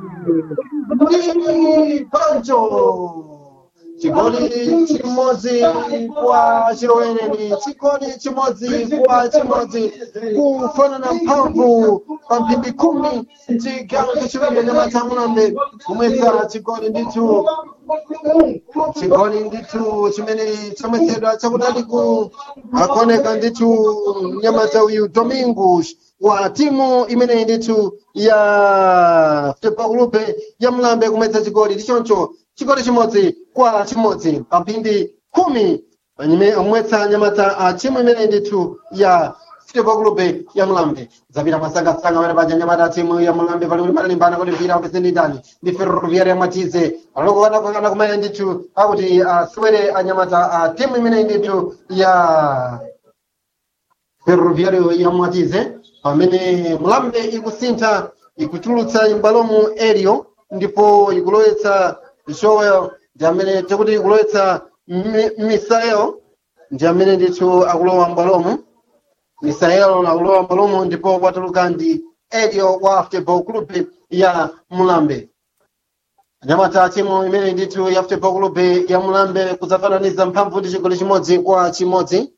ndi pancho chigoli chimodzi kwa chilowereni chigoli chimodzi kwa chimodzi kufanana mphamvu pa mphindi khumi chigawo chachiwiri anyamata amulambe kumwetsa chigoli ndithu chigoli ndithu chimene chamwetsedwa chakutaliku akuoneka ndithu mnyamata uyu domingos wa timu imene ndithu ya futebol ya mlambe kumwetsa chigoli ndichoncho chigoli chimodzi kwa chimodzi pa mphindi khumi panyime omwetsa nyamata a timu imene ndithu ya futebol club ya mlambe zapita masangasanga pamene paja nyamata a timu ya mlambe pali kuti panalimbana kuti mpira upeseni ndani ndi ferroviaria matize alokokana kumene ndithu akuti asewere anyamata a timu imene ndithu ya ferroviario ya matize pamene mlambe ikusintha ikutulutsa imbalomu elio ndipo ikulowetsa joel ndi amene tikuti ikulowetsa Mi- misael ndi amene ndithu akulowa mbalomu misael akulowa mbalomu ndipo kwatuluka ndi elio wa futebol club ya mulambe anyamata timu imene ndithu ya futebol club ya mulambe kudzafananiza mphamvu ndi chigoli chimodzi kwa chimodzi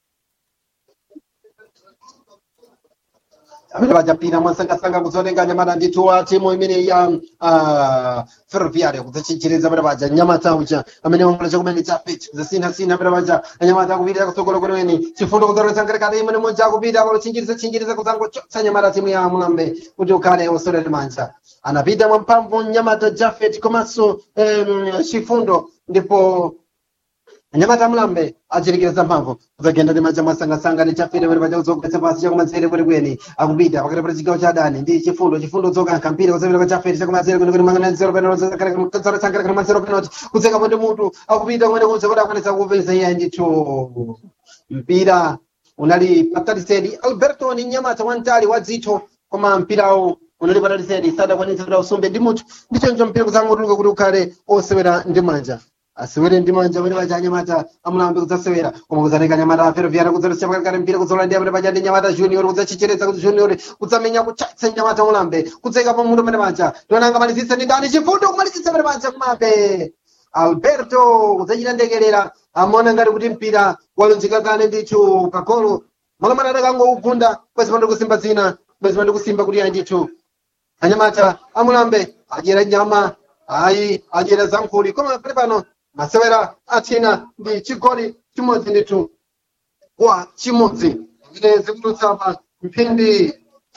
amene pachapira mwasangasanga kudzotenga nyamata ndithu wa timu imene ya uh, ferroviaria kudzachichereza pamene paja nyamata uja amene wambola chakumene cha pich kudzasinhasina pamene paja anyamata akupita kutsogolo kweneweni chifundo kudzalowetsa nkatikati imene moja akupita palochinjiriza chinjiriza kudzangochotsa nyamata timu ya mulambe kuti ukhale osolera manja anapita mwamphamvu nyamata jafet komanso um, chifundo ndipo anyamata amulambe achirikiriza mphamvu kudzagenda ndi manja mwasangasanga ndi chafere pali paja kudzogwetsa pasi chakumanzere kwenikweni akupita pakati pa chigawo cha adani ndi chifundo chifundo dzokankha mpira kudzapita kwa chafere chakumanzere kwenikweni manganazero penaltizarotsangaleka manzero penalty kudzekapo ndi mutu akupita kumene kunja kuti akwanitsa kupeza iye ndithu mpira unali patalisedi alberto ni nyamata wamtali wa dzitho koma mpirawo unali patalisedi sadakwanitsa kuti ausumbe ndi mutu ndichoncho mpira kudzangotuluka kuti ukhale osewera ndi manja asewere ndi manja pamene paja anyamata amulambe kudzasewera koma kudzatenga nyamata aferoviana kudzalosera pakati mpira kudzola ndi amene paja ndi nyamata junior kudzachicheretsa kuti junior kudzamenya kuchatsa nyamata mulambe kudzeka pa mutu pamene paja tionanga malizitsa ndi ndani chifundo kumalizitsa pamene paja kumabe alberto kudzachita ndekelera amaona ngati kuti mpira walunjika kale ndithu pagolo malomana adakangougunda bwezi pandi kusimba dzina bwezi pandi kusimba kuti ayi ndithu anyamata amulambe adyera nyama ayi adyera zankhuli koma pali pano masewera athina ndi chigoli chimodzi ndithu kwa chimodzi zimene zikutulutsa pa mphindi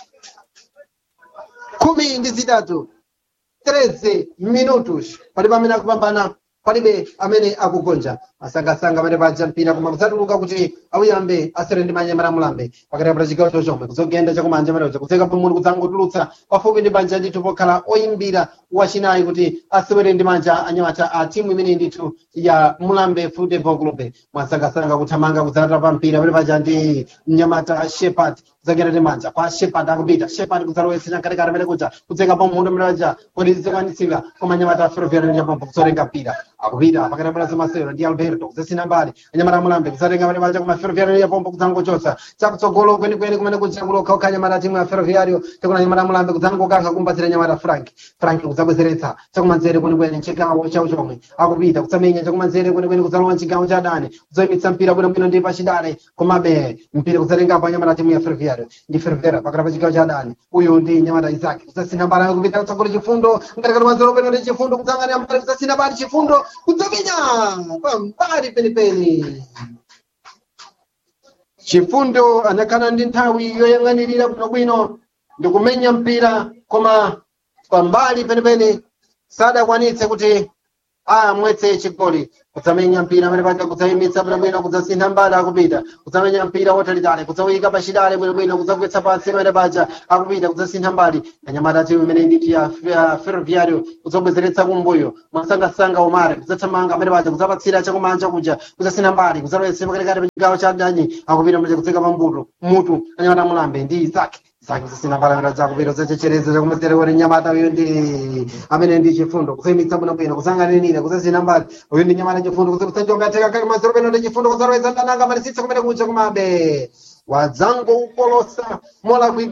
khumi ndi zitatu 13 minutos pali pamene akupambana palibe amene akugonja masangasanga amene paja mpira koma kudzatuluka kuti auyambe asere ndi manyamata mulambe pakati pa chigawo chochomwe kudzogenda chakumanja maneja kudzeka pamutu kudzangotulutsa pafupi ndi manja ndithu pokhala oyimbira wachinayi kuti asewere ndi manja anyamata a timu imene ndithu ya mulambe football club mwasangasanga kuthamanga kudzalata pa mpira pamene paja ndi mnyamata shepard kudzagenda ndi manja kwa shepard akupita shepard kudzalowetsa chamkatikati amene kuja kudzeka pamutu amene paja kuti zikwanitsika koma anyamata a ferroviario nyapambo kudzotenga mpira akupita pakati pa zamasewero ndi alberto kudzasina mbali anyamata amulambe kudzatenga pamene paja koma ferroviario yapombo kudzangochotsa chakutsogolo kwenikweni kumene kuja kulokhaokha anyamata timu ya ferroviario chakuna anyamata amulambe kudzangokankha kumbatsira anyamata frank frank kudzabwezeretsa chakumanzere kwenikweni chigawo chawo chomwe akupita kutsamenya chakumanzere kwenikweni kudzalowa mchigawo cha adani kudzayimitsa mpira bwinobwino ndi pachidale komabe mpira kudzatengapo anyamata timu ya ferroviario ndi ferroviario pakati pa chigawo cha adani uyu ndi nyamata isaki kudzasina mbali kupita kutsogolo chifundo ngatikati manzero peno ndi chifundo kudzangania mbali kudzasina mbali chifundo kudzamenya pambali penipeni chifundo anakhala ndi nthawi yoyang'anirira bwinobwino ndikumenya mpira koma pambali penipeni sadakwanitse kuti amwetse chigoli kudzamenya mpira amene paja kudzayimitsa bwinobwino kudzasintha mbali akupita kudzamenya mpira wotalitali kudzawuyika pachidale bwinobwino kudzagwetsa pansi amene paja akupita kudzasintha mbali anyamata timu imene nditi ya ya ferroviario kudzabwezeretsa kumbuyo mwasangasanga omare kudzathamanga amene paja kudzapatsira chakumanja kuja kudzasintha mbali kudzalowetsa pakatikati pa chigawo cha adani akupita manje kudzeka pambuto mutu anyamata mulambe ndi isaki zake zisina mbalambira zakupita zachechereza chakumasere kuti nyamata uyu ndi amene ndi chifundo kusayimitsa bwinobwino kusanganirira kusasina mbali uyu ndi nyamata chifundo kusakutanjongateka kake masero peno ndi chifundo kusaroweza ndananga malisitsa kumene kuja kumabe wadzango ukolosa molakwika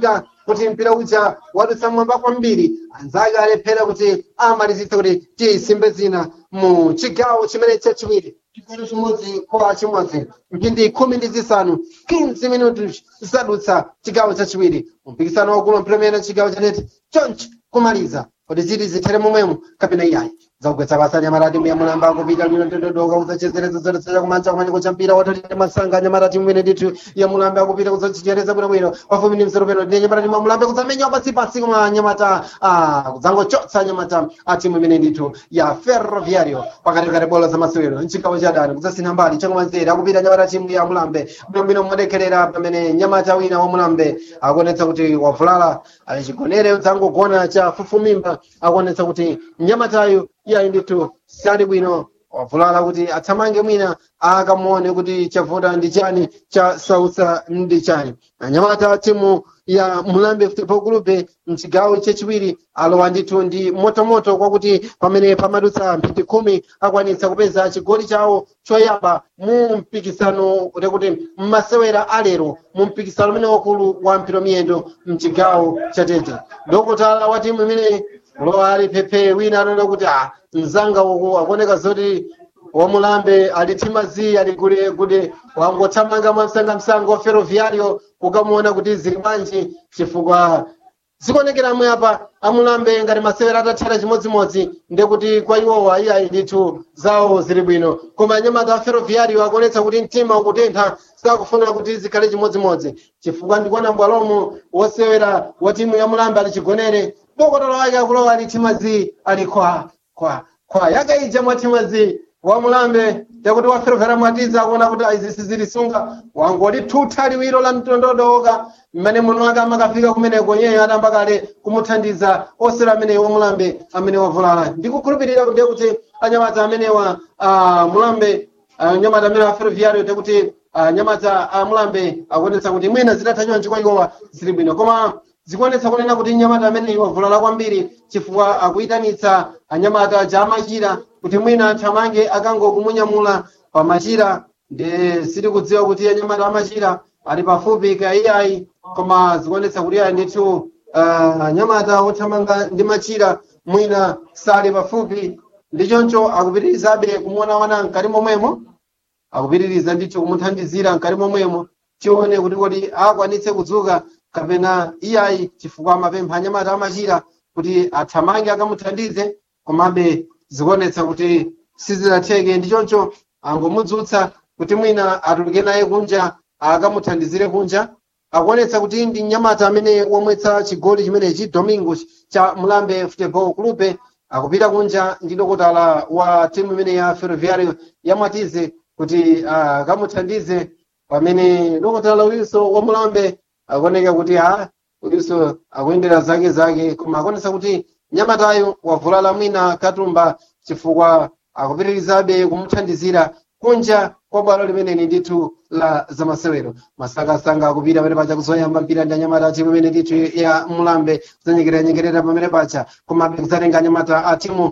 kuti mpira uja wadutsa mwamba kwambiri anzake alephera kuti amalizitse kuti tisimbe zina mu chigawo chimene chachiwiri chigoli chimodzi kwa chimodzi mphindi khumi ndi zisanu 15 minutos zadutsa chigawo chachiwiri mpikisano waukulu mplemera chigawo chaneti chonchi kumaliza kuti ziti zithere momwemo kapena iyayi zakugwetsa pasani amarati mbuya mulamba akupita lino ndododoka kuzachezerezo zodetsa chakumanja kumanyiko champira watalite masanga nyamarati mwene nditu ya mulambe akupita kuzachichereza bwinobwino pafupi ndi msero peno ndi nyamarati mwa mulambe kuzamenya pasipasi kuma nyamata ah, kudzangochotsa nyamata a timu imene ndithu ya ferroviario pakatikati bola za masewero mchigawo cha dani kudzasina mbali chakumanzere akupita nyamata timu ya mulambe bwinobwino mwadekherera pamene nyamata wina wa mulambe akuonetsa kuti wavulala alichigonere udzangogona cha fufumimba akuonetsa kuti nyamatayo iyayi ndithu sali bwino wavulala kuti athamange mwina akamuone kuti chavuta ndi chani chasautsa ndi chani anyamata timu ya mulambe football group mchigawo chachiwiri alowa ndithu ndi motomoto kwakuti pamene pamadutsa mphindi khumi akwanitsa kupeza chigoli chawo choyamba mu mpikisano kuti mmasewera alero mu mpikisano umene wakulu wa mpira miyendo mchigawo chatete dokotala wa timu imene lowa ali pepe wina anaona kuti ah mzanga uku akuoneka zoti wamulambe ali timazi ali kule kude wangothamanga mwamsangamsanga wa ferroviario kukamuona kuti zili bwanji chifukwa zikuonekera amwe apa amulambe ngati masewera atathera chimodzimodzi ndekuti kwa iwowa iyayi ndithu zawo zili bwino koma anyamata a ferroviario akuonetsa kuti mtima ukutentha sakufuna kuti zikhale chimodzimodzi chifukwa ndikuona mbwalomo wosewera wa timu ya mulambe ali chigonere bokotolo wake akulowa ali timazi ali kwa kwa kwa yakaija mwa timazi wa mulambe yakuti waferefera mwatiza akuona kuti izi sizilisunga wangoti thutha liwiro la mtondodoka mmene muno wake amakafika kumeneko nyeyo adamba kale kumuthandiza osera ameneyo wa mulambe amene wavulala ndikukhulupirira kuti kuti anyamata amenewa uh, mulambe anyamata amene wa ferroviario tekuti anyamata a mulambe akuonetsa kuti mwina zitatha chonchi kwa iwowa zili bwino koma zikuonetsa kunena kuti nyamata amene wavulala kwambiri chifukwa akuyitanitsa anyamata ja amachira kuti mwina athamange akangokumunyamula pamachira ndi sitikudziwa kuti anyamata amachira ali pafupi ka iyayi koma zikuonetsa kuti ayi ndithu uh, anyamata othamanga ndi machira mwina sali pafupi ndi choncho akupitirizabe kumuona wana mkati momwemo akupitiriza ndithu kumuthandizira mkati momwemo tione kuti kodi akwanitse kudzuka kapena iyayi chifukwa amapempha anyamata amachira kuti athamange akamuthandize komabe zikuonetsa kuti sizinatheke ndi choncho angomudzutsa kuti mwina atuluke naye kunja akamuthandizire kunja akuonetsa kuti ndi mnyamata amene wamwetsa chigoli chimenechi domingo cha mulambe football club akupita kunja ndi dokotala wa timu imene ya ferroviario yamwatize kuti akamuthandize pamene dokotala uyinso wa mulambe akuoneka kuti ha uyinso akuyendera zake zake koma akuonetsa kuti nyamatayo wavulala mwina katumba chifukwa akupitirizabe kumuthandizira kunja kwa bwalo limeneli ndithu la zamasewero masangasanga akupita pamene pacha kuzoyamba mpira ndi anyamata a timu imene ndithu ya mulambe kuzanyengerera-nyengerera pamene pacha komabe kuzatenga anyamata a timu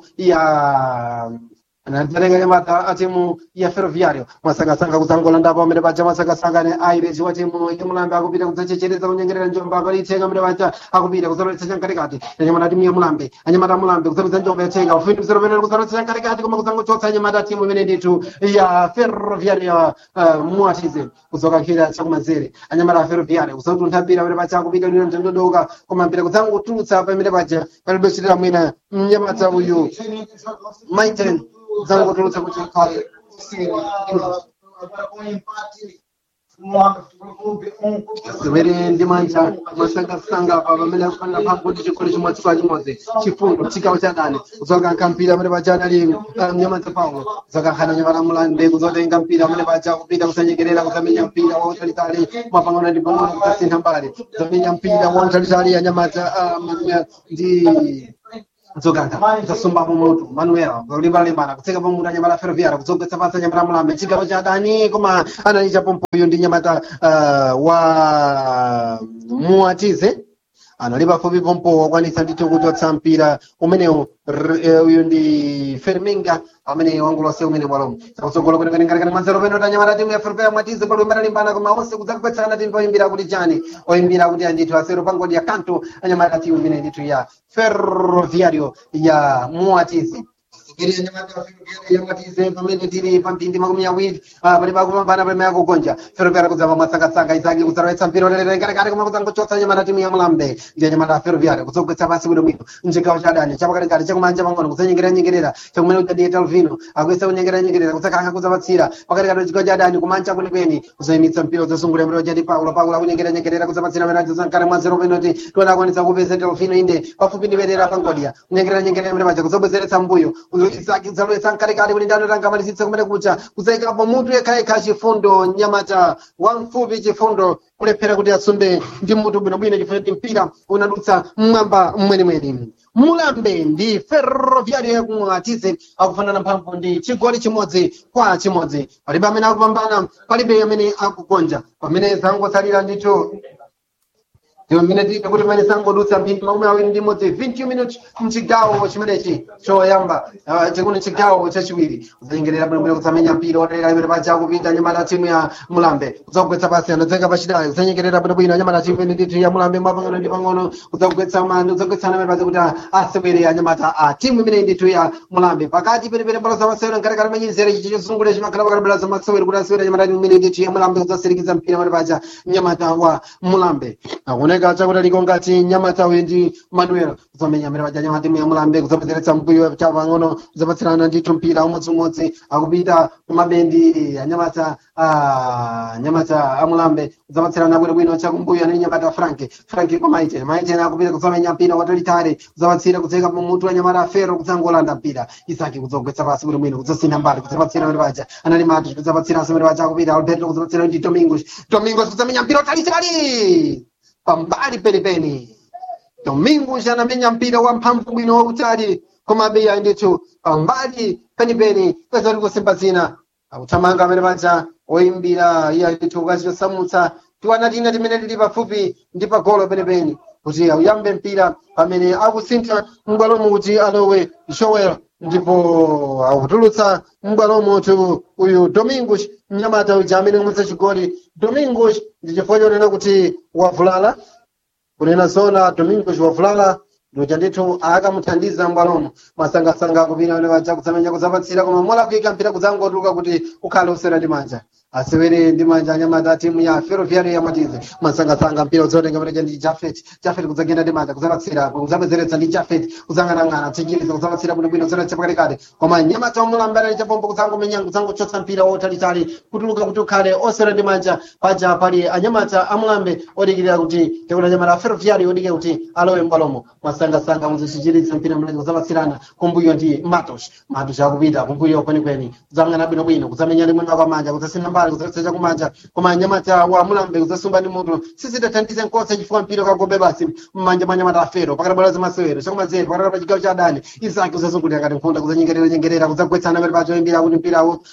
ya anatenga nyamata a timu ya ferroviario masangasanga kuzangolanda pamene pacha masangasanga ne aireji wa timu ya mulambe akupita kudzachechereza kunyengerera njomba apalithenga pamene pacha akupita kuzaloletsa chamkatikati anyamata a timu ya mulambe anyamata a mulambe kuzapeza njomba yathenga ufundi mzero pamene kuzaloletsa chamkatikati koma kuzangochotsa anyamata a timu imene ndithu ya ferroviario uh, muatize kuzokankhira chakumanzere anyamata a ferroviario kuzatuntha mpira pamene pacha akupita lino ntendodoka koma mpira kuzangotulutsa pamene pacha palibe kuchitira mwina mnyamata uyu maiten zangotulutsa kuti kale zimene ndi manja masangasanga pa pamene akufanira pampo kuti chigoli chimodzi kwa chimodzi chifundo chigawo cha dani kuzokankha mpira amene paja anali mnyamata paulo kuzokankhana nyamata mulambe kuzotenga mpira amene paja kupita kusanyekerera kuzamenya mpira wautalitali mapangano ndi pangano kuzasintha mbali kuzamenya mpira wautalitali anyamata ndi dzoganga zasumbapo mutu manuela kulimbalimbana kutseka pamutu anyamata ferroviara kudzogwetsa pasi anyamata mulambe chigawo cha dani koma anali chapompoyo ndi nyamata uh, wa muatize anali pafupi pompo wakwanisa ndithu kuchotsa mpira umenewu R- eh, uyu ndi ferminga amene wangulose umene bwalomo chakutsogolo kwenekanengalikani mwanzero peno tanyamata timu ya ferpea mwatize pali umene alimbana koma onse kudzakupetsana timu oyimbira kuti chani oyimbira kuti andithu asero pangodi ya kanto anyamata timu imene ndithu ya ferroviario ya muatizi Sikiri nyamata wa ferroviario ya muatize pamene tili pamphindi makumi awiri ah, pali pakupambana pamene akugonja ferroviario kudzapa masangasanga isaki kudzalowetsa mpira ulererengarekare koma kudzangochotsa nyamata timu ya mulambe ndiye nyamata ferroviario kudzogwetsa pasi bwinobwino mchigawo cha dani chapakatikati chakumanja pang'ono kudzanyengeranyengerera chakumene kudzadiye talvino akuyesa kunyengeranyengerera kudzakanga kudzapatsira pakatikati pachigawo cha dani kumanja kwenikweni kudzayimitsa mpira udzasungulira mpira wachati paulo paulo akunyengeranyengerera kudzapatsira amene achizankale mwanzero penoti tiona akwanisa kupeza talvino inde pafupi ndi bendera pangodya kunyengeranyengerera mpira paja kudzabwezeretsa mbuyo isaki kudzalowetsa mkatikati kuti ndano tangamalisitse kumene kucha kudzayikapo mutu yekhayekha chifundo nyamata wamfupi chifundo kulephera kuti asunde ndi mutu bwinobwino chifukwa kuti mpira unadutsa mmwamba mwenimweni mulambe ndi ferroviario yakumwatize akufanana mphamvu ndi chigoli chimodzi kwa chimodzi palibe amene akupambana palibe amene akugonja pamene zangosalira ndithu ndiwo mmene tili kuti pamene sangodutsa mphindi makumi awiri ndi imodzi 20 minutes mchigawo chimenechi choyamba ah, chikuno chigawo chachiwiri kudzanyengerera bwinobwino kutsamenya mpira otelera imene paja kupita nyamata timu ya mulambe kudzakugwetsa pasi anadzenga pachidali kudzanyengerera bwinobwino anyamata timu imene ndithu ya mulambe mwapang'ono ndi pang'ono kudzakugwetsa mandi kudzagwetsana imene paja kuti asewere anyamata a timu imene ndithu ya mulambe pakati penepene mbalo zamasewero nkatikati manyizere chichi chosungulira chimakhala pakati mbalo zamasewero kuti asewere anyamata timu imene ndithu ya mulambe kudzasirikiza mpira pamene paja nyamata wa mulambe akuoneka chakuti liko ngati nyamata uyu ndi manuel kudzamenya amene paja nyamata timu ya mulambe kudzapezeresa mbuyo chapang'ono kudzapatsirana ndithu mpira umodzimodzi akupita kumabendi anyamata ah, nyamata amulambe kudzapatsirana bwinobwino chakumbuyo anali nyamata frank frank kwa maiten maiten akupita kudzamenya mpira watalitali kudzapatsira kudzeka pamutu wa nyamata afero kudzangolanda mpira isaki kudzagwetsa pasi bwinobwino kudzasina mbali kudzapatsira amene paja anali mati kudzapatsiranso amene paja akupita alberto kudzapatsira ndi domingos domingos kudzamenya mpira watalitali pambali penipeni domingos anamenya mpira wa mphamvu bwino wautali koma beya ndithu pambali penipeni kweza likusimba zina akuthamanga amene paja oyimbira iye ndithu kachiyosamutsa tiwana tina timene tili pafupi ndi pagolo penipeni kuti auyambe mpira pamene akusintha m'bwalomo kuti alowe joel ndipo akutulutsa m'bwalomo tu uyu domingos mnyamata uja amene umutsa chigoli domingos ndi chifukwa chonena kuti wavulala kunena zona domingos wavulala ndocha ndithu akamuthandiza m'bwalomo masangasanga akupita amene paja kutsamenya kudzapatsira koma mola kuyika mpira kudzangotuluka kuti ukhale usera ndi manja asewere ndi manja anyamata timu ya ferroviario ya matize masangasanga mpira udzotenga pateja ndi jafet jafet kudzagenda ndi manja kudzapatsira kudzapezeresa ndi jafet kudzang'anang'ana tsikiliza kudzapatsira bwinobwino zoletsa pakatikati koma nyamata omulambana ndi chapombo kudzangomenya kudzangochotsa mpira wotalitali kutuluka kuti ukhale osera ndi manja paja pali anyamata amulambe odikirira kuti tekuti anyamata a ferroviario odikira kuti alowe m'bwalomo masangasanga muzichichiritsa mpira mlezi kudzapatsirana kumbuyo ndi matos matos akupita kumbuyo kwenikweni kudzang'ana bwinobwino kudzamenya ndi mwina kwa manja kudzasina mbali kudzaletsa chakumanja koma anyamata wa mulambe kudzasumba ndi mutu sizidathandize nkhosa chifukwa mpira kagobe basi mmanja mwa anyamata afero pakati bwalo zamasewero chakumazere pakati pa chigawo cha adani isaki kudzazungulira ngati nkhunda kudzanyengerera nyengerera kudzagwetsana pali pacho imbira kuti mpirawo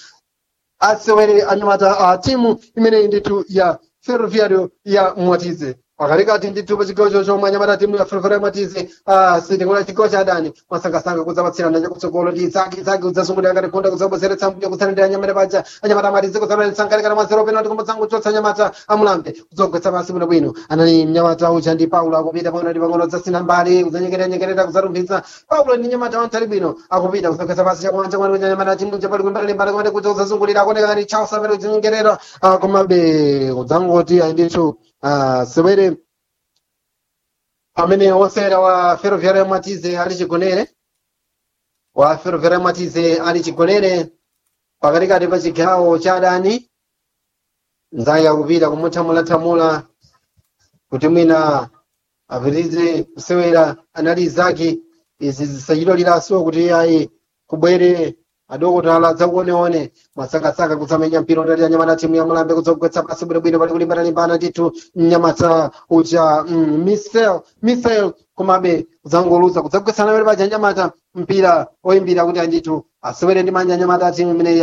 asewere anyamata a timu imeneyi ndithu ya ferroviario ya mwatize pakatikati ndithu pa chigawo cho chomwe anyamata timu ya ferroviario ya mwatize sitikula chigawo cha adani masangasanga kudzapatsirana chakutsogolo ndi isaki isaki kudzasungulira ngati nkhunda kudzabwezeretsa mbuyo kutsanendera anyamata paja anyamata amatize kudzapaletsa nkatikati mazero penalti koma dzangochotsa anyamata amulambe kudzogwetsa pasi bwinobwino anali mnyamata uja ndi paulo akupita pang'ono ndi pang'ono kudzasina mbali kudzanyengerera nyengerera kudzatumpitsa paulo ndi nyamata wantali bwino akupita kudzogwetsa pasi chakumanja kumene kuti anyamata timu chapali kumbali mbali kumene kuti kudzazungulira akuoneka ngati charles amene kudzinyengerera komabe kudzangoti ndithu Ah, sewere amene wosewera wa ferroviario mwatize ali chigonere wa ferroviario mwatize ali chigonere pakatikati pa chigawo cha adani nzake akupita kumuthamulathamula kuti mwina apitirize kusewera anali zake izi zisachitoliranso kuti ayi kubwere adokotala dzakuoneone masangasanga kutsamenya mpira utati anyamata timu ya mulambe kudzogwetsa pasi bwinobwino pali kulimbana-limbana ndithu mnyamata uja mm, misel misel komabe kudzangoluza kudzagwetsana pali paja anyamata mpira oyimbira kuti andithu asewere ndi manja anyamata a timu imene ya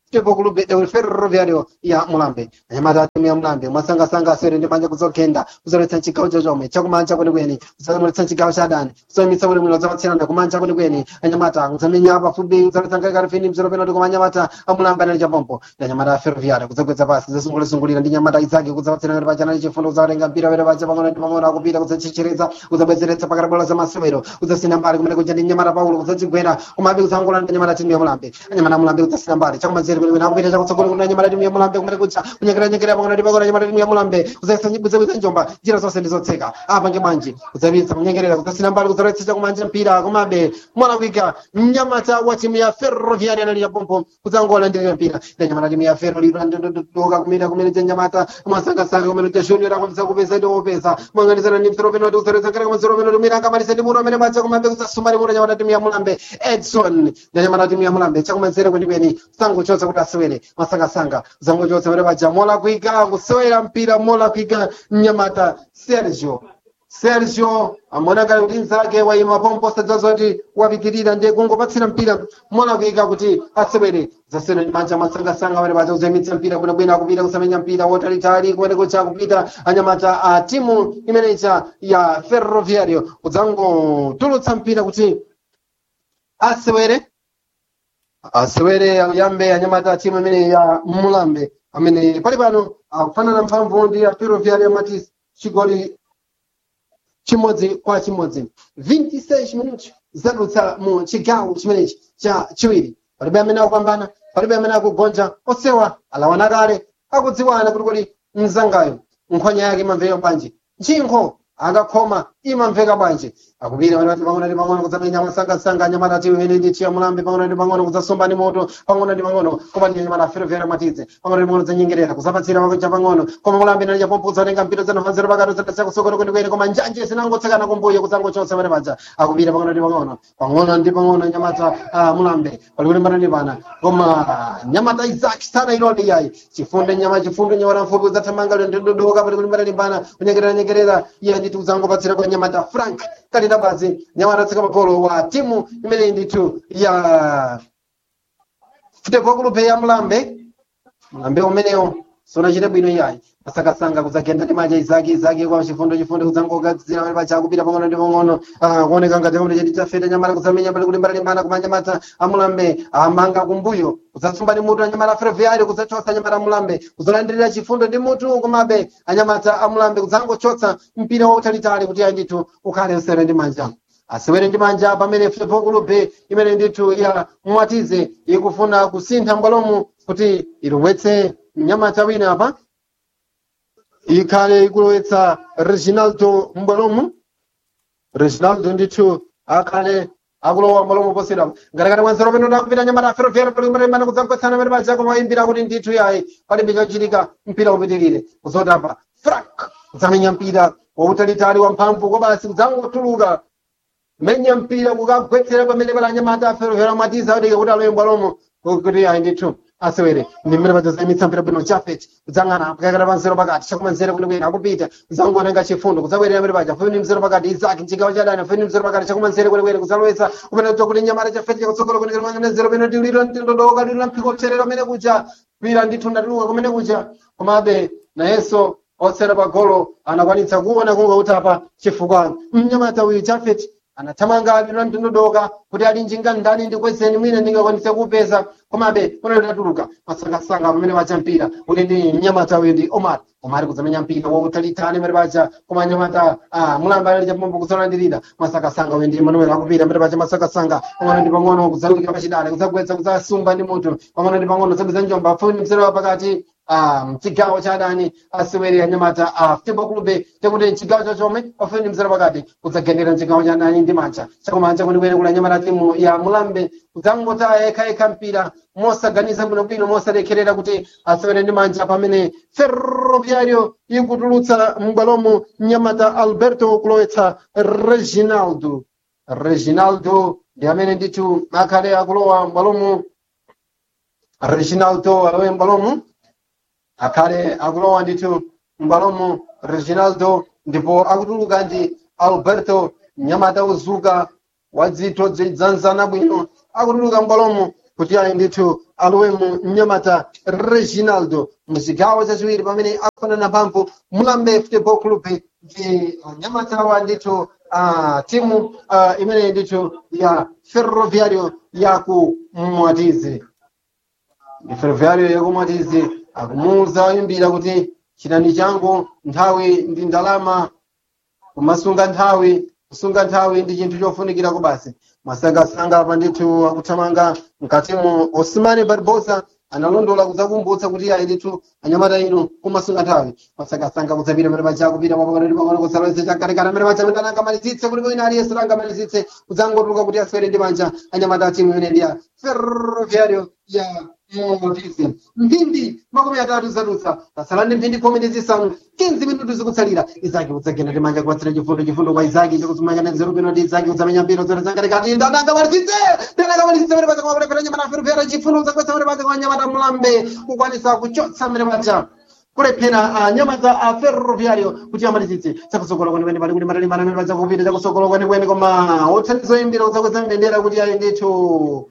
Futebol Clube del Ferroviario ya Mulambe anyamata atimu ya Mulambe mwasangasanga aswere ndi manja kuzogenda kuzoletsa chigawo chochome chakumanja kwenikweni kuzoletsa chigawo cha adani kuzoyimitsa bwino bwino zapatsirana kumanja kwenikweni anyamata kuzamenya pafupi kuzoletsa ngakali fini mzero penalty koma anyamata amulambe anali chapompo ndi anyamata a Ferroviario kuzogwetsa pasi kuzasungulira ndi nyamata izake kuzapatsirana ndi pachana chifundo kuzawatenga mpira were pacha pang'ono ndi pang'ono akupita kuzachichereza kuzabwezeretsa pakati bola za masewero kuzasina mbali kumene kuja ndi nyamata Paulo kuzachigwera kumabe kuzangula ndi nyamata timu ya Mulambe anyamata Mulambe kuzasina mbali chakumanzere kwenikweni akupita chakutsogolo kuna nyamata timu ya Mulambe kumene kuja kunyekera nyekera pang'ono ndi pang'ono nyamata timu ya Mulambe kuzasanyibwiza njomba njira zonse ndizotseka apa nge manji kuzabisa kunyengerera kuzasina mbali kuzoletsa chakumanja mpira kumabe mwanakwika mnyamata wa timu ya Ferroviaria anali chapompo kuzangola ndi mpira ndi nyamata timu ya Ferro liro ndododoka kumene kumene cha nyamata mwasangasanga kumene cha junior akwamisa kupeza ndi opeza mwanganizana ndi msoro penalty kuzoletsa ngati kama msoro penalty mwina angamalise ndi muno amene bacha kumabe kuzasumali muno nyamata timu ya Mulambe Edson ndi nyamata timu ya Mulambe chakumanzere kwenikweni sangochotsa kuti asewere masangasanga zangochotsa pamene paja mola kuika kusewera mpira mola kuika mnyamata Sergio Sergio amoneka kuti nzake waima pomposa dzazoti wapitirira ndiye kungopatsira mpira mola kuika kuti asewere zasena ndi manja masangasanga pamene paja kuzemitsa mpira bwinobwino akupita kusamenya mpira wotalitali kumene kucha kupita anyamata a timu imenecha ya Ferroviario kudzangotulutsa mpira kuti asewere asewere ayambe anyamata a timu imene ya Mulambe amene pali pano akufanana mphamvu ndi a Ferroviario Matis chigoli chimodzi kwa chimodzi 26 minuti zadutsa mu chigawo chimenechi cha chiwiri palibe amene akupambana palibe amene akugonja osewa alawana kale akudziwana kuti kodi mzangayo nkhwanya yake imamveka bwanji nchinkho akakhoma imamveka bwanji akupita pano pang'ono ndi pang'ono kudzamenya masangasanga anyamata timu imene ndi chiya mulambe pang'ono ndi pang'ono kudzasomba ndi moto pang'ono ndi pang'ono koma ndi anyamata ferofero matize pang'ono ndi pang'ono zanyengerera kuzapatsira pakucha pang'ono koma mulambe nali chapompo udzatenga mpito zanofanziro pakati udzatasa kusokolo kwenikweni koma njanje zinangotsekana kumbuyo kudzangochotsa pene paja akupita pang'ono ndi pang'ono pang'ono ndi pang'ono anyamata ah, mulambe pali kulimbana ndi pana koma nyamata isaac sana ilodi yayi chifunde nyama chifunde nyamata mfupi udzathamanga ndi dodoka pali kulimbana ndi pana kunyengerera nyengerera iye nditi udzangopatsira kwa nyamata frank kalina basi nyamata tsika magolo wa timu imene ndithu ya futebol club ya mlambe mlambe umenewo sunachite bwino iyayi masakasanga kudzagenda ndi manja izaki izaki kwa chifundo chifundo kudzangogadzira pali pacha kupita pang'ono ndi pang'ono ah, kuoneka ngati kamene chati chafeta nyamata kudzamenya pali kulimbana limbana koma nyamata amulambe amanga kumbuyo kudzasumba ndi mutu anyamata ferroviario kudzachotsa anyamata amulambe kudzalandirira chifundo ndi mutu komabe anyamata amulambe kudzangochotsa mpira wautalitali kuti ayi ndithu ukhale usere ndi manja asewere ndi manja pamene futebol club imene ndithu ya mwatize ikufuna kusintha mbwalomu kuti ilowetse mnyamata wina apa ikhale ikulowetsa reginaldo mbwalomu reginaldo ndithu akhale akulowa mbwalomu posera ngatakati mwanzero peno ndakupita nyamata ferroviario palimbana kudzagwetsana pene paja koma imbira kuti ndithu yayi palibe chochitika mpira upitirire kuzotapa frank kudzamenya mpira wautalitali wamphamvu kobasi kudzangotuluka menya mpira kukagwetsera pamene pali anyamata aferovera matiza adike kuti alowe mbwalomo kuti ayi ndithu asewere ndi mmene padzazayimitsa mpira bwino chafet kudzang'ana kukakata panzero pakati chakumanzere kulikwina akupita kudzangotenga chifundo kudzabwerera pamene paja funi mzero pakati izaki mchigawo cha dani funi mzero pakati chakumanzere kulikwina kudzalowetsa kumene kuja kuti nyamata chafet chakutsogolo kunikira zero peno tiliro ndindodoka lilo mphiko kupserera kumene kuja kwira ndithu ndatuluka kumene kuja komabe nayenso otsera pa golo anakwanitsa kuona kunga kuti apa chifukwa mnyamata uyu chafet anathamanga lino ndinodoka kuti ali njinga ndani ndikwezeni mwina ndingakwanise kupeza komabe uno litatuluka masangasanga pamene pacha mpira kuti ndi mnyamata uyu ndi omar omar kudzamenya mpira wautalitali pamene pacha koma nyamata ah, mulamba ali chapombo kudzalandirira masakasanga uyu ndi manuel akupita pamene pacha masakasanga pang'ono ndi pang'ono kudzalukira pachidale kudzagwetsa kudzasumba ndi mutu pang'ono ndi pang'ono zabwiza njomba funi mzero pakati ah, mchigawo cha adani aseweri anyamata a futebol clube tekuti mchigawo chachomwe pafuni mzero pakati kudzagendera mchigawo cha adani ndi manja chakumanja kunikwene kula anyamata timu ya mulambe kudzangota yekha yekha mpira mosaganiza bwinobwino mosalekherera kuti asewere ndi manja pamene ferroviario ikutulutsa m'bwalomo nyamata alberto kulowetsa reginaldo reginaldo ndi amene ndithu akhale akulowa m'bwalomo reginaldo alowe m'bwalomo akhale akulowa ndithu m'bwalomo reginaldo ndipo akutuluka ndi alberto nyamata uzuka wadzitho dzidzanzana bwino akutuluka m'bwalomo kuti ayi ndithu alowemo mnyamata reginaldo muchigawo chachiwiri pamene akufanana mphamvu mulambe football club ndi anyamata wa ndithu uh, timu uh, imene ndithu ya ferroviario yaku mwatizi ndi ferroviario yaku mwatizi akumuwuza oyimbira kuti chitani changu nthawi ndi ndalama kumasunga nthawi kusunga nthawi ndi chinthu chofunikirako basi masangasanga apa ndithu akuthamanga mkatimo osmani barbosa analondola kudzakumbutsa kuti ayi ndithu anyamata inu kumasunga nthawi masangasanga kudzapita mere paja kupita mapakanoti pang'ono kusalowetse chamkatikati amene paja amene anangamalizitse kuti wina aliyense angamalizitse kudzangotuluka kuti aswere ndi manja anyamata a timu imene ndi ya ferroviario ya motizi mphindi makumi atatu zadutsa pasala ndi mphindi khumi ndi zisanu 15 minutu zikutsalira izaki kudzagenda ndi manja kupatsira chifundo chifundo kwa izaki chakuzimanya nzeru bwino ndi izaki kudzamenya mpira zote zangatikati ndananga malizitse ndananga malizitse mere paja kwakulepera nyamata ferroviario chifundo kudzagwetsa mere paja kwa nyamata mulambe kukwanisa kuchotsa mere paja kulephera anyamata a ferroviario kuti amalizitse chakusokola kwenikweni pali kuti matalimbana amene paja kupita chakusokola kwenikweni koma othandiza oyimbira kudzakweza mbendera kuti ayi ndithu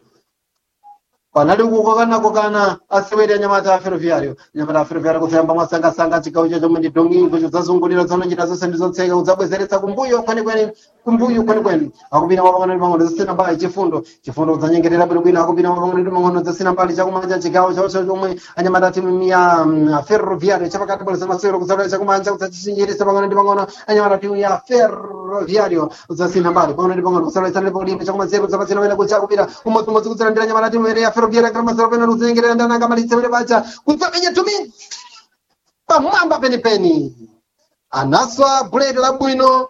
panali kukokanakokana asiwere anyamata a ferroviario anyamata a ferroviario kudzayamba mwasangasanga chigawo chacho ndi dongingo chodzazungulira zonochita zonse ndi zotseka kudzabwezeretsa kumbuyo kwenikweni kumbuyo kwenikweni akupita mapang'ono ndi pang'ono zasina mbali chifundo chifundo kudzanyengerera bwinobwino akupita mapang'ono ndi pang'ono zasina mbali chakumanja chigawo chacho chomwe anyamata timu ya mm, ferroviario chapakati bwalo zamasewero kudzalola chakumanja kudzachichinjirisa pang'ono ndi pang'ono anyamata timu ya ferroviario kudzasina mbali pang'ono ndi pang'ono kudzalola ndipo kulimba chakumanzere kudzapatsina wena kucha kupita umodzimodzi kudzalandira anyamata timu ya ferroviario kramasero pena kudzenyengerera ndananga malitse wene pacha kudzamenya tumi pamwamba penipeni anaswa buledi labwino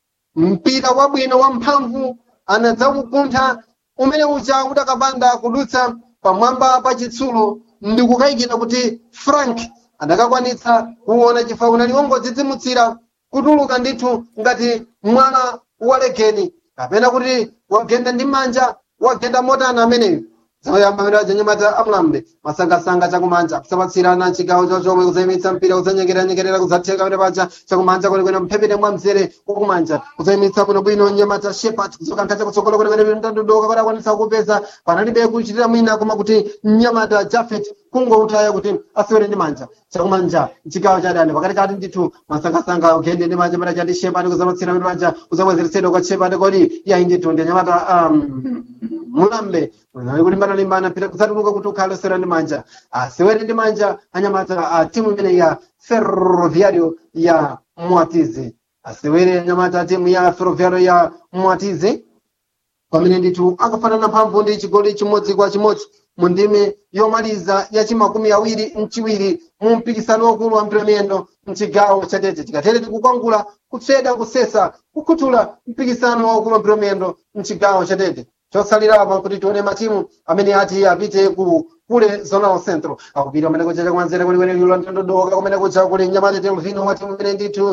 mpira wabwino wamphamvu anadzaukuntha umene uja udakapanda kudutsa pamwamba pa chitsulo ndi kukayikira kuti frank adakakwanitsa kuona chifukwa unali wongodzidzimutsira kutuluka ndithu ngati mwana walegeni kapena kuti wagenda ndi manja wagenda motana ameneyo zoyamba amene ajanyamata amulambe masangasanga chakumanja kusapatsirana chigawo chochomwe kuzayimitsa mpira kuzanyengeranyengerera kuzatheka amene paja chakumanja kwenekwene mphepete mwa mzere wakumanja kuzayimitsa bwinobwino nyamata shepat kuzokantha chakutsogolo kwenekwene mtandudoka kuti akwanitsa kupeza panalibe kuchitira mwina koma kuti nyamata jafet kungoutaya kuti asewere ndi manja chakumanja chigawo cha dani pakatikati ndithu masangasanga ugende ndi manja amene achati shepat kuzapatsira amene paja kuzabwezeretsedwa kwa shepat kodi yayi ndithu ndi anyamata um, mulambe unali kulimbana limbana pita kusatuluka kuti ukhale osewera ndi manja asewere ndi manja anyamata a timu imene ya ferroviario ya mwatizi asewere anyamata a timu ya ferroviario ya mwatizi pamene ndithu akafanana mphamvu ndi chigoli chimodzi kwa chimodzi mu ndime yomaliza ya chimakumi awiri mchiwiri mu mpikisano wakulu wa mpiromiyendo mchigawo chatete tikatere tikukwangula kutseda kusesa kukhuthula mpikisano wakulu wa mpiromiyendo mchigawo chatete chosalirapo kuti tione matimu amene ati apite ku kule zonal centro akupita kumene kucha chakumanzere kulikwene lilo mtandodoka kumene kucha kuli nyamata temvino wa timu imene ndithu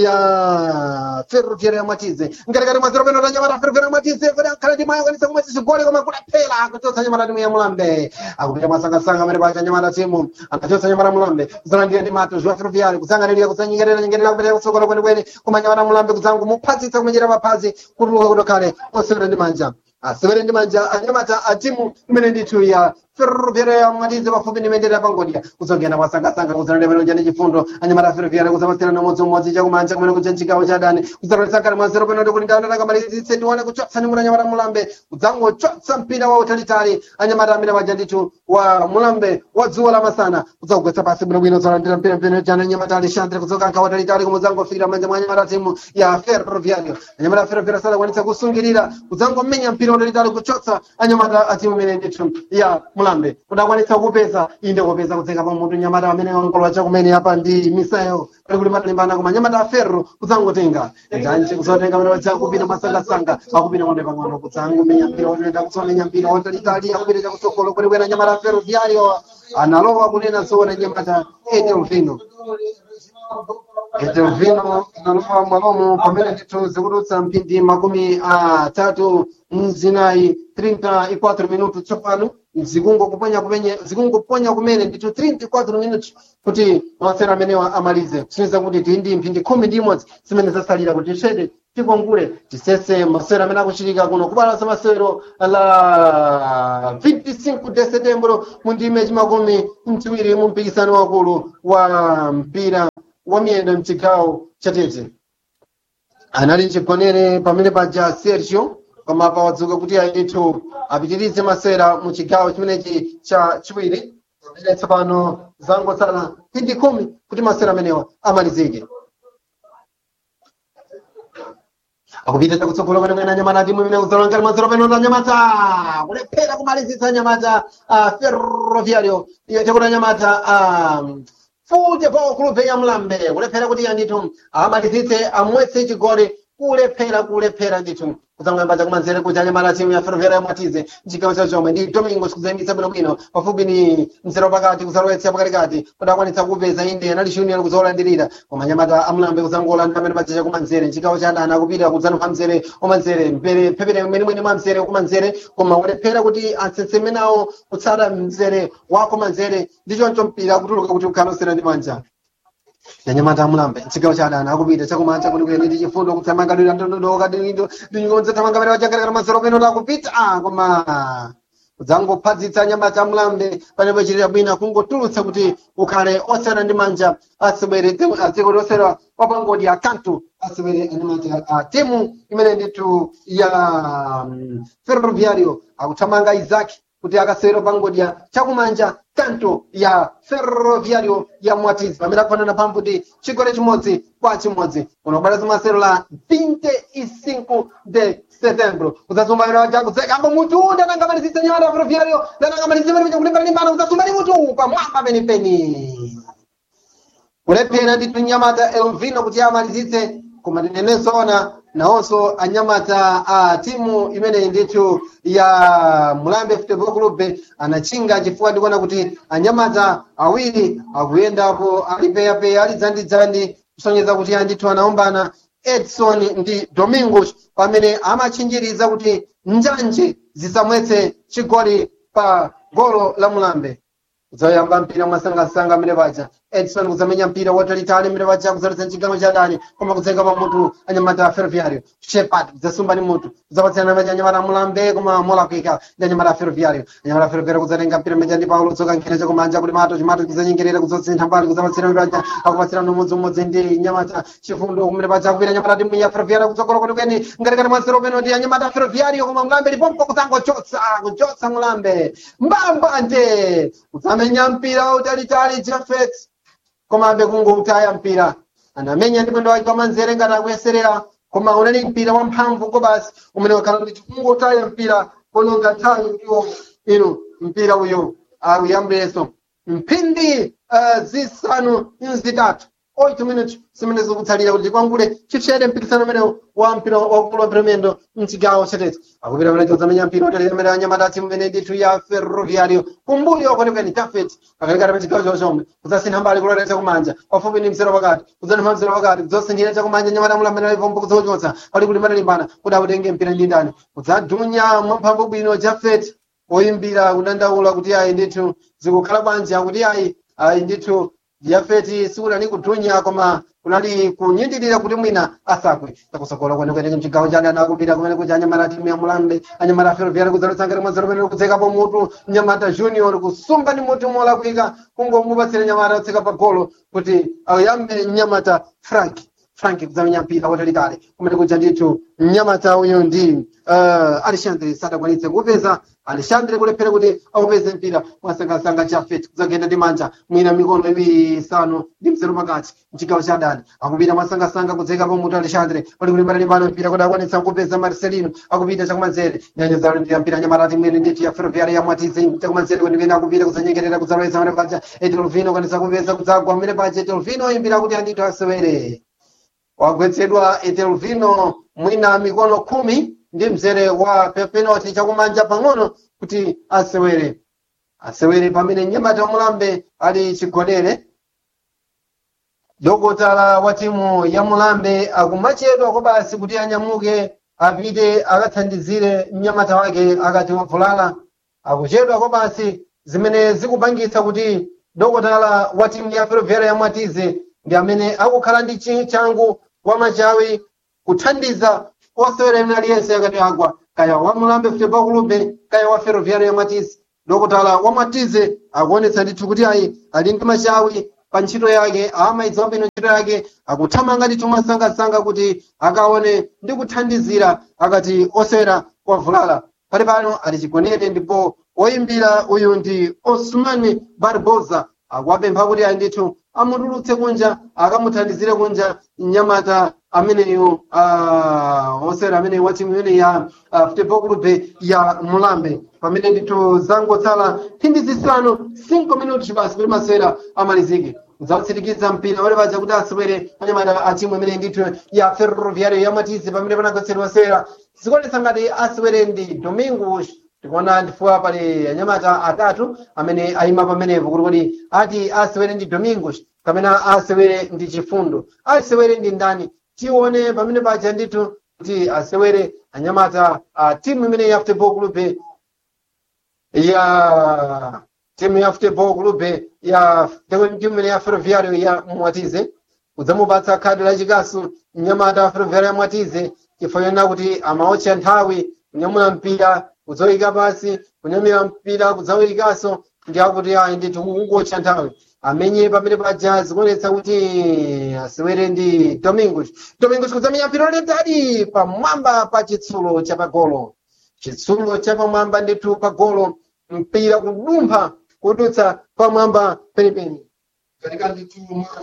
ya ferroviaria ya mwatize ngatikati mwa zero peno ta nyamata ferroviaria ya mwatize kuti akhale timu ayakwanisa kumwe chigoli koma kulephera akuchotsa nyamata timu ya mulambe akupita masangasanga amene pacha nyamata timu anachotsa nyamata mulambe kuzalandira ndi mato zwa ferroviaria kuzangalirira kuzanyengerera nyengerera kupita kutsogolo kwenikweni koma nyamata mulambe kuzangu muphatsitsa kumenyera maphazi kutuluka kuti akhale osewera ndi manja asewere ndi manja anyamata a timu imene ndithu ya ferroviaria ya mwatize pafupi ndi mendera pangodya kuzogenda kwasangasanga kuzalandira pano chane chifundo anyamata a ferroviaria kuzapatsirana umodzimodzi chakumanja kumene kucha chigawo cha dani kuzaloletsa mwa zero penalty kuti ndawona takamalizitse tione kuchotsa nyamata anyamata mulambe kudzangochotsa mpira wa utalitali anyamata amene paja ndithu wa mulambe wa dzuwa la masana kudzakugwetsa pasi bwinobwino zalandira mpira mpira chana anyamata alexandre kudzokankha watalitali kumudzangofikira manja mwa anyamata timu ya ferroviario anyamata a ferroviaria sadakwanitsa kusungirira kudzangomenya mpira watalitali kuchotsa anyamata a timu imene ndithu ya mulambe kudakwanitsa kupeza inde kupeza kudzeka pa mutu nyamata amene ongolowa chakumene apa ndi misayo pali kuti matalimbana koma nyamata a ferro kudzangotenga njanji kuzotenga amene wacha kupita masangasanga akupita konde pang'ono kudzangomenya mpira wotoenda kudzomenya mpira watalitali akupita chakutsogolo kwenekwena nyamata a ferroviario analowa kunena zoona nyamata etelvino etelvino analowa mwalomo pamene ndithu zikudutsa mphindi makumi atatu mzinayi 34 minutos tsopano zikungokuponya kumenye zikungoponya kumene ndithu 34 minutos kuti masera amenewa amalize kusonyeza kuti tili ndi mphindi khumi ndi imodzi zimene zasalira kuti tshede tikongule tisese masewero amene akuchitika kuno kubalasa masewero la 25 de setembro mu ndime chimakumi mchiwiri mu mpikisano wakulu wa mpira wa miyendo mchigawo chatete anali chigonere pamene paja sergio koma pawadzuka kuti aithu apitirize masewera mu chigawo chimenechi cha chiwiri pamene tsopano zangotsala phindi khumi kuti masewera amenewa amalizike akupita chakutsogolo kwene kwene anyamata timu imene kuzalangani mazero peno ta anyamata kulephera kumalizitsa anyamata a ferroviario chakuti anyamata a futebol club ya mlambe kulephera kuti andithu amalizitse amwetse chigoli kulephera kulephera ndithu kuzang'amba chakumanzere kuti anyamata timu ya ferroviario yamwatize mchigawo cha chomwe ndi domingo sikuzayambitsa bwinobwino pafupi ni mzero pakati kuzalowetsa pakatikati kuti akwanitsa kupeza inde anali junior kuzolandirira koma anyamata amlambe kuzangolandira amene paja chakumanzere mchigawo cha adani akupita kudzanupha mzere wamanzere mpere phepere mwenimweni mwa mzere kumanzere koma kulephera kuti atsetse nawo kutsata mzere wako manzere ndichoncho mpira kutuluka kuti ukhanosera ndi manja yanyamata amulambe chigawo cha adani akupita chakumanja kuti kuyenda ndi chifundo kuthamanga dira ndondodoka ndinyikonze thamanga pene wachakarekera mazero peno takupita ah, koma kudzangophadzitsa anyamata amulambe panepo chitira bwina kungotulutsa kuti ukhale osera ndi manja asibwere azikoti osera wapangodi akantu asibwere anyamata a timu imene ndithu ya mm, ferroviario akuthamanga izaki kuti akasewera pangodya chakumanja kanto ya ferroviario ya mwatizi pamene akufanana pambuti chigole chimodzi kwa chimodzi unobwera masero la 25 de setembro kudzasumbanira chakudzeka ambo mutu ndanangamalizitsa nyamata ferroviario ndanangamalizitsa pene chakulimbana limbana kudzasumba ni mutu pamwamba penipeni kulephera ndithu nyamata elvino kuti amalizitse koma tinenezona nawonso anyamata a timu imene ndithu ya mulambe football club anachinga chifukwa ndikuona kuti anyamata awiri akuyendapo ali peyapeya ali dzandidzandi kusonyeza kuti andithu anaombana edson ndi domingos pamene amachinjiriza kuti njanje zisamwetse chigoli pa golo la mulambe kudzayamba mpira mwasangasanga amene paja edson kudzamenya mpira watalitali amene paja kudzalotsa chigawo cha dani koma kudzenga pa mutu anyamata ferroviario shepat kudzasumba ni mutu kudzapatsirana maja anyamata mulambe koma molakwika ndi anyamata ferroviario anyamata ferroviario kudzatenga mpira meja ndi paulo tsoka nkhene chakumanja kuti mato chimato kudzanyengerera kudzosintha mbali kudzapatsirana paja akupatsirana umodzimodzi ndi nyamata chifundo kumene paja kupita anyamata timu ya ferroviario kutsogolo kuti kweni ngatikati mwansero peno ndi anyamata ferroviario koma mulambe lipompo kudzangochotsa kuchotsa mulambe mbambanje kudzamenya mpira wautalitali jafet komabe kungoutaya mpira anamenya ndi mwendo wake pamanzere ngati akuyeserera koma unali mpira wamphamvu ko basi umene wakhala kuti kungotaya mpira kononga nthawi ndiwo inu mpira uyu awuyambireso mphindi uh, zisanu zitatu 8 minutes zimene zikutsalira kuti kwangule chipsede mpikisano umenewu wa mpira wakulu wa mpiromendo mchigawo chatete akupita pamene chodzamenya mpira utalira amene anyamata timu imene ndithu ya ferroviario kumbuyo kwenikweni tafet pakatikati pa chigawo chochomwe kudzasintha mbali kulotera chakumanja pafupi ndi mzero pakati kudzanipha mzero pakati kudzosinthira chakumanja nyamata mulamene alipompo kudzochotsa pali kulimbana-limbana kuti akutenge mpira ndi ndani kudzadunya mwamphamvu bwino jafet oyimbira kudandaula kuti ayi ndithu zikukhala bwanji akuti ayi ayi ndithu yafeti sikunali kudunya koma kunali kunyindirira kuti mwina asakwe takusokola kwenekwene mchigawo chane anakupita kumene kuja anyamata timu ya mulambe anyamata ferroviario kudzalotsangire mwazero pene kudzekapo mutu nyamata junior kusumba ni mutu molakwika kungomupatsira nyamata kutseka pa golo kuti ayambe nyamata frank frank kudzamenya mpira watalitali kumene kuja ndithu mnyamata uyu ndi uh, alexandre sadakwanitse kupeza alexandre kulephera kuti aupeze mpira mwasangasanga jafet kudzagenda ndi manja mwina mikono iwiri isanu ndi mzero pakati mchigawo cha dani akupita mwasangasanga kudzeka pamutu alexandre pali kulimbana-limbana mpira kuti akwanitsa kupeza marcelino akupita chakumanzere nyanya zalindira mpira nyamarati mwene ndithu ya ferroviaria yamwatize chakumanzere kwenikweni akupita kudzanyengerera kudzalowetsa mene paja etelvino akwanitsa kupeza kudzagwa mene paja etelvino imbira kuti andithu asewere wagwetsedwa etelvino mwina mikono khumi ndi mzere wa penalty chakumanja pang'ono kuti asewere asewere pamene nyamata mulambe ali chigonere dokotala wa timu ya mulambe akumachedwa kwa basi kuti anyamuke apite akathandizire mnyamata wake akati wavulala akuchedwa kwa basi zimene zikupangitsa kuti dokotala wa timu ya ferroviaria yamwatize ndi amene akukhala ndi changu wa machawi kuthandiza osewera ena aliyense akati agwa kaya wa mulambe futebol clube kaya wa ferroviário ya matize dokotala wa matize akuonetsa ndithu kuti ayi ali ndi machawi pa ntchito yake amayidziwa bwino ntchito yake akuthamanga ndithu mwasangasanga kuti akaone ndi kuthandizira akati osewera kwavulala pali pano ali chigonere ndipo oyimbira uyu ndi osman barbosa akuwapempha kuti ayi ndithu amutulutse kunja akamuthandizire kunja mnyamata ameneyu uh, osewera ameneyu wa timu imene ya uh, futebol clube ya mulambe pamene ndithu zangotsala mphindi zisanu 5 minuti basi kuti masewera amalizike zakutsirikiza mpira wale paja kuti asewere anyamata a timu imene ndithu ya ferroviario ya matize pamene panagotsedwa masewera zikuonetsa ngati asewere ndi domingos tikuona ndifuwa pali anyamata atatu amene ayima pamenepo kuti kuti ati asewere ndi domingos kapena asewere ndi chifundo asewere ndi ndani tione pamene paja ndithu kuti asewere anyamata a timu imene ya futebol clube ya timu ya futebol clube ya timu imene ya ferroviario ya mwatize kudzamupatsa khadi lachikasu mnyamata wa ferroviario ya mwatize chifukwa kuti amaotcha nthawi kunyamula mpira kudzoyika pasi kunyamira mpira kudzawuyikanso ndi akuti ayi ndithu kungotcha nthawi amenye pamene paja zikuonetsa kuti asewere ndi domingos domingos kudzamenya mpira lolitali pamwamba pa chitsulo cha pagolo chitsulo cha pamwamba ndithu pagolo mpira kudumpha kudutsa pamwamba penipeni katika ndithu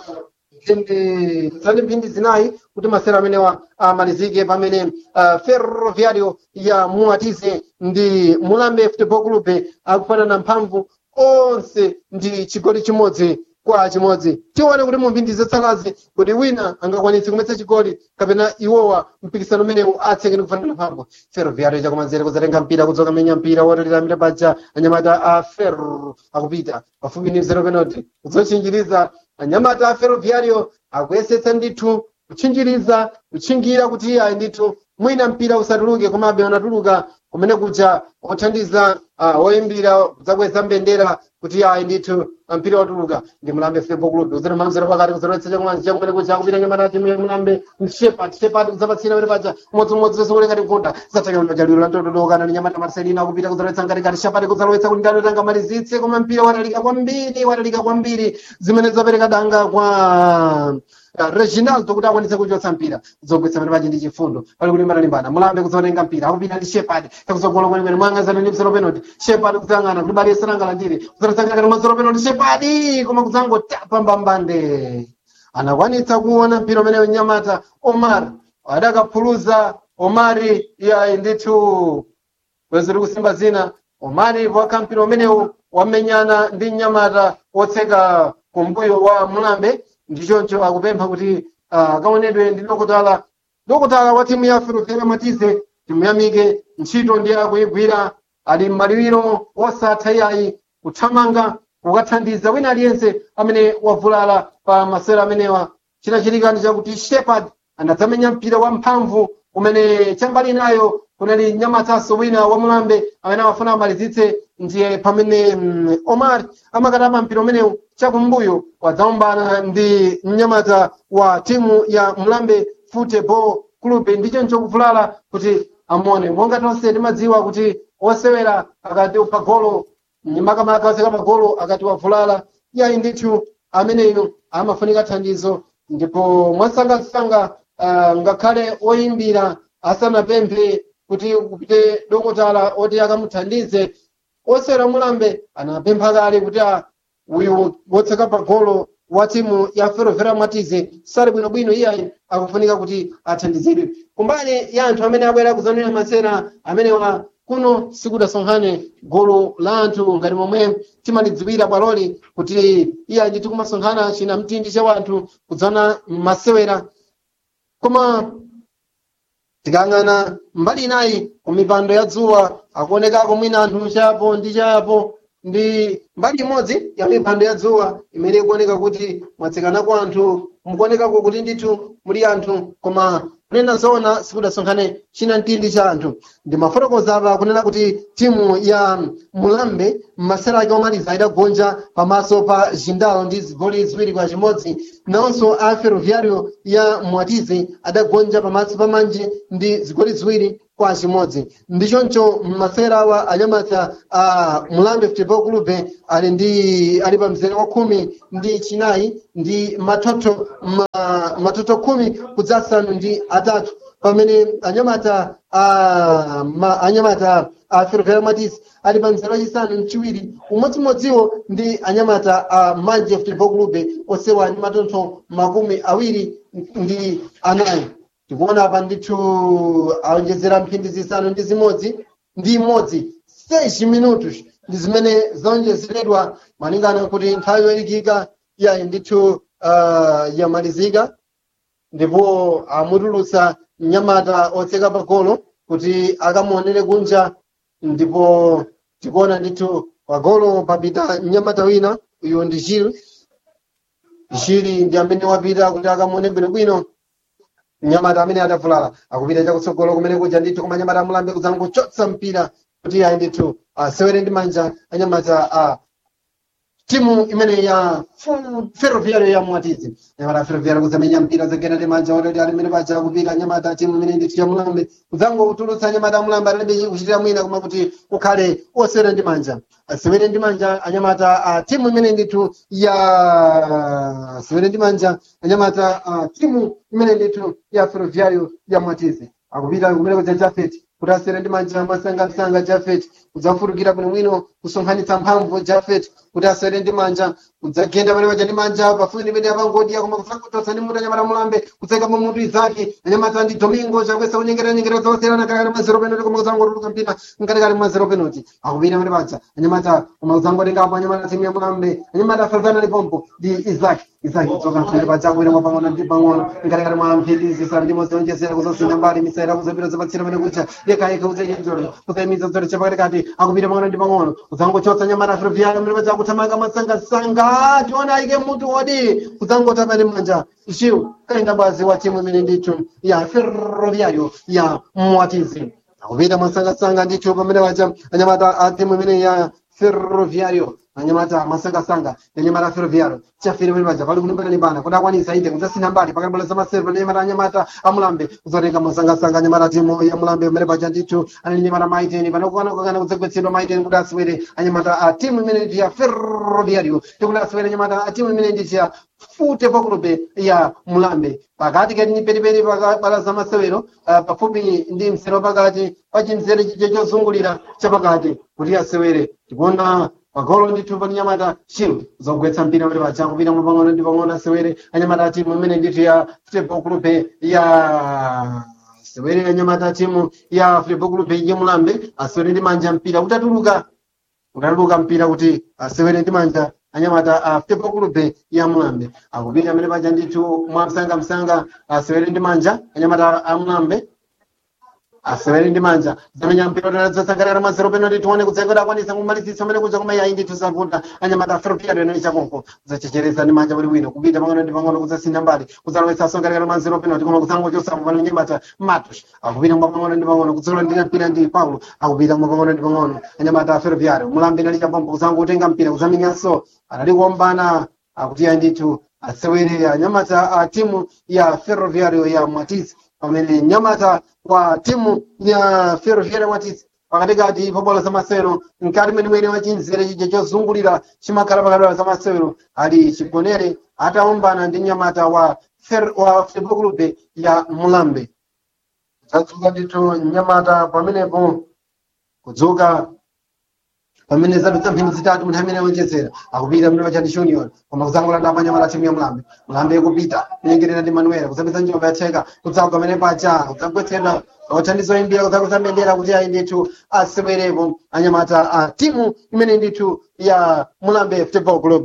mphindi zani mphindi zinayi kuti masera amenewa amalizike pamene uh, ferroviario ya muatize ndi mulambe futebol clube akufanana mphamvu onse ndi chigoli chimodzi kwa chimodzi tione kuti mu mphindi zotsalazi kuti wina angakwanitse kumwetsa chigoli kapena iwowa mpikisano umenewu atseke ndi kufanana mphamvu ferroviario chakumanzere kudzatenga mpira kudzoka menya mpira wotalira amene paja anyamata a ferro akupita pafupi ndi zero penalty kudzotchinjiriza anyamata a ferroviario akuyesetsa ndithu kutchinjiriza kutchingira kuti ayi ndithu mwina mpira usatuluke komabe unatuluka kumene kuja othandiza uh, oyimbira kudzakweza mbendera kuti ayi ndithu mpira watuluka ndi mulambe futebol club uzere mamzero pakati kuzoletsa chakumanzi chakumene kuja kupita nyamata timu ya mulambe shepat shepat kudzapatsira pene paja umodzimodzi zonse kule ngati nkunda zatakamajaliro la ndotodokana ndi nyamata marcelina kupita kuzoletsa ngati ngati shapati kudzalowetsa kuti ndano tanga malizitse koma mpira watalika kwambiri watalika kwambiri zimene zapereka danga kwa Uh, reginaldo kuti akwanise kuchotsa mpira zogwetsa pene paja ndi chifundo pali kuti matalimbana mulambe kuzotenga mpira akupita ndi shepard takuzogola kwenikweni mwang'azana ndi mzero penalty shepard kudzang'ana kuti bali yesanangalandire kuzotasangana mazero penalty shepard koma kudzangotapa mbambande anakwanitsa kuona mpira umene nyamata omar adakaphuluza omari ya ndithu weziri kusimba zina omari waka mpira umenewu wamenyana ndi nyamata wotseka kumbuyo wa mulambe ndichoncho akupempha kuti akaonedwe ndi dokotala dokotala wa timu ya ferroviaria matize timuyamike ntchito ndi akuyigwira ali m'maliwiro osatha iyayi kuthamanga kukathandiza wina aliyense amene wavulala pa masewera amenewa chinachitika ndi chakuti shepard anadzamenya mpira wamphamvu umene chambali nayo kunali nyamataso wina wa mulambe amene amafuna amalizitse ndiye pamene mm, omar amakatama mpira umenewu chakumbuyo wadzaombana ndi mnyamata wa timu ya mulambe football club ndichoncho kuvulala kuti amuone monga tonse timadziwa kuti osewera akati pagolo makamaka oseka pagolo akati wavulala yayi ndithu ameneyo amafunika thandizo ndipo mwasangasanga uh, ngakhale oyimbira asanapemphe kuti kupite dokotala oti akamuthandize osewera mulambe anapempha kale kuti ah, uyu wotseka pagolo wa timu ya ferroviaria matize sali bwinobwino iyayi akufunika kuti athandizidwe kumbali ya anthu amene abwera kuzanira masera amenewa kuno sikudasonkhane gulu la anthu ngati momwe timalidziwira bwaloli kuti iyayi ndithu kumasonkhana china mtindi cha wanthu kudzana masewera koma tikang'ana mbali inayi ku mipando ya dzuwa akuonekako mwina anthu chapo ndi chapo ndi mbali imodzi ya mipando ya dzuwa imene ikuoneka kuti mwatsekanako anthu mukuonekako kuti ndithu muli anthu koma kunena zoona sikudasonkhane china mtindi cha anthu ndimafotokoza apa kunena kuti timu ya mulambe m'masera ake omaliza idagonja pamaso pa jindalo ndi zigoli ziwiri kwa chimodzi nawonso a ferroviario ya mwatizi adagonja pamaso pa manje ndi zigoli ziwiri kwa chimodzi ndichoncho masera awa anyamata a mulambe football club ali ndi ali pa mzere wa khumi ndi chinayi ndi matoto ma, matoto khumi kudzasanu ndi atatu pamene anyamata a ma, anyamata a ferroviario matisi ali pa mzere wachisanu mchiwiri umodzimodziwo ndi anyamata a manje football club osewa ndi matoto makumi awiri ndi anayi tikuona apa ndithu aonjezera mphindi zisanu ndi zimodzi ndi imodzi 6 minutos ndi zimene zaonjezeredwa malingana kuti nthawi yoyikika yayi ndithu uh, yamalizika ndipo amutulutsa mnyamata otseka pagolo kuti akamuonere kunja ndipo tikuona ndithu pagolo papita mnyamata wina uyu ndi jil jili ndi amene wapita kuti akamuone bwinobwino mnyamata amene adavulala akupita chakutsogolo kumene kuja ndithu koma anyamata amulambe kudzangochotsa mpira kuti ayi ndithu asewere ndi manja anyamata a timu imene ya ferroviario ya mwatizi anyamata ferroviario kuzamenya mpira zagena ndi manja ototi ali mmene paja kupita anyamata timu imene ndithu ya mulambe kudzangotulutsa anyamata amulambe alibe kuchitira mwina koma kuti ukhale osewera ndi manja asewere ndi manja anyamata a timu imene ndithu ya asewere ndi manja anyamata a timu imene ndithu ya ferroviario ya mwatizi akupita kumene kuja jafeti kuti asewere ndi manja masangasanga jafeti kudzafutukira bwinobwino kusonkhanitsa mphamvu jafeti kuti asewere ndi manja kudzagenda pamene paja ndi manja pafupi ndi pene apangodya koma kusakutotsa ndi mutu anyamata mulambe kutseka pa mutu izake anyamata ndi domingo chakwesa kunyengera nyengera zoserana katikati mwa zero penalty koma kudzangotuluka mpira mkatikati mwa zero penalty akupita pamene paja anyamata koma kudzangotengapo anyamata timu ya mulambe anyamata afazana lipompo ndi izake izake kudzoka mphindi paja kuwira mwa pang'ono ndi pang'ono mkatikati mwa mphindi zisanu ndi modzi onjezera kuzosina mbali misaira kuzapita zapatsira pamene kucha yekayeka kudzayenzolo kudzayimiza zolo chapakatikati akupita pang'ono ndi pang'ono kudzangochotsa anyamata ferroviario pamene paja kuthamanga masangasanga tiona ayike mutu wodi kudzangota pali manja chiu kaenda bwazi wa timu imene ndithu ya ferroviario ya mwatizi akupita masangasanga ndithu pamene paja anyamata a timu imene ya ferroviario anyamata masangasanga anyamata ferroviario chafere pamene paja pali kulimbana limbana kuti akwanisa ite kudzasina mbali pakati za maserva anyamata anyamata amulambe kuzotenga masangasanga anyamata timu ya mulambe pamene paja ndithu anali anyamata maiteni panokukana kudzagwetsedwa maiteni kuti asewere anyamata a timu imene ndi ya ferroviario tikuti asewere anyamata a timu imene nditi ya fute pakulupe ya mulambe pakati kati ni periperi pakabala za masewero uh, pafupi ndi msero pakati pachimzere chiche chozungulira chapakati kuti asewere tikuona pagolo ndithu pa nyamata chilo zogwetsa mpira kuti paja kupita mwa pang'ono ndi pang'ono asewere anyamata timu imene ndithu ya football club ya asewere anyamata timu ya football club ya mulambe asewere ndi manja mpira utatuluka utatuluka mpira kuti asewere ndi manja anyamata a football club ya mulambe akupita amene paja ndithu mwamsangamsanga asewere ndi manja anyamata a mulambe asewere ndi manja zamenya mpira utadzasangalira mazero penalty tione kudzengera akwanisa kumalizitsa amene kuja koma yayi ndithu zavuta anyamata ferroviario ino ichakonko kudzachechereza ndi manja bwinobwino kupita pang'ono ndi pang'ono kudzasintha mbali kudzalowetsa asongalira mazero penalty koma kudzangochosapo pano nyamata matos akupita mwa pang'ono ndi pang'ono kudzalandira mpira ndi paulo akupita mwa pang'ono ndi pang'ono anyamata ferroviario mulambe nali chapompo kudzangotenga mpira kudzamenyanso anali kuombana akuti yayi ndithu asewere anyamata a timu ya ferroviario ya mwatisi pamene nyamata wa timu ya ferroviaria mwatisi pakatikati pa bola za masewero mkati mwenimweni wa chinzere chija chozungulira chimakhala pakati za masewero ali chigonere ataombana ndi nyamata wa fer, wa football club ya mulambe zadzuka ndithu nyamata pamenepo kudzuka pamene zadutsa mphindi zitatu munthu amene awonjezera akupita mlima chandi junior koma kudzangolanda panyamala timu ya mulambe mulambe ikupita kunyengerera ndi manuela kudzapeza njomba yatheka kudzagwa pamene paja kudzagwetsedwa othandizo imbira kudzakuza mbendera kuti ayi ndithu asewerepo anyamata a timu imene ndithu ya mulambe football club